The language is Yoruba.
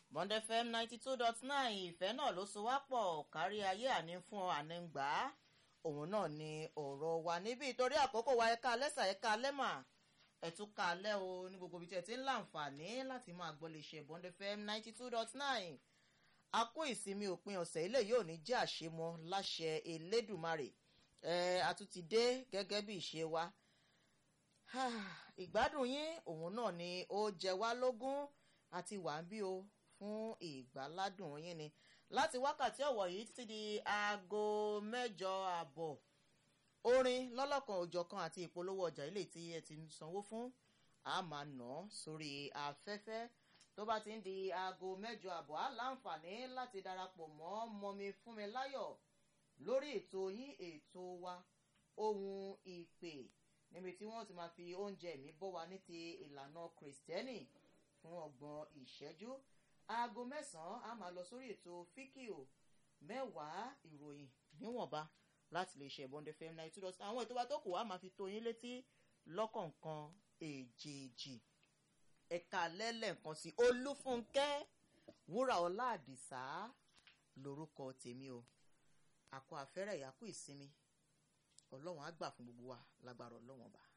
Bond FM ninety two dot nine ìfẹ́ náà ló so wá pọ̀ kárí ayé àní fún àní gbà á òun náà ni ọ̀rọ̀ wa níbí torí àkókò wa ẹ̀ka lẹ́sà ẹ̀ka lẹ́mà ẹ̀túnka alẹ́ o ní gbogbo ibi tí ẹ ti ń láǹfààní láti máa gbọ́ lè ṣe Bond FM ninety two dot nine a kó ìsinmi òpin ọ̀sẹ̀ ilé yóò ní jẹ́ àṣemọ láṣẹ Elédùmarè ẹ a tún ti dé gẹ́gẹ́ bí ìṣe wa ìgbádùn yín òun náà ni ó jẹ wá lógún àti wà ń bí o fún ìgbáládùn yín ni láti wákàtí ọ̀wọ̀ yìí títí di aago mẹ́jọ àbọ̀ orin lọ́lọ́kan òjọ̀kan àti ìpolówó ọjà ilé tí ẹ ti sanwó fún a máa nà án sórí afẹ́fẹ́ tó bá ti ń di aago mẹ́jọ àbọ̀ á láǹfààní láti darapọ̀ mọ́ mọ́mi fúnmi láyọ̀ lórí ètò yín ètò wa ohun ìpè níbi tí wọ́n ti máa fi oúnjẹ mi bọ́ wa ní ti ìlànà kìrìsìtẹ́nì fún ọgbọ̀n ìṣẹ́jú aago mẹ́sàn-án a máa lọ sórí ètò fíkìò mẹ́wàá ìròyìn níwọ̀nba láti lè ṣe Bond FM ninety two dot àwọn ètò wa tó kù wá máa fi tó yín létí lọ́kọ̀ọ̀kan èjèèjì ẹ̀ka lẹ́lẹ́ǹkan sí Olúfúnkẹ́ wúrà ọlá àdìsá lórúkọ tèmi o àkọ àfẹ́rẹ́ ìyàkú ìsinmi ọlọ́run á gbà fún gbogbo wa lágbára ọlọ́run ọba.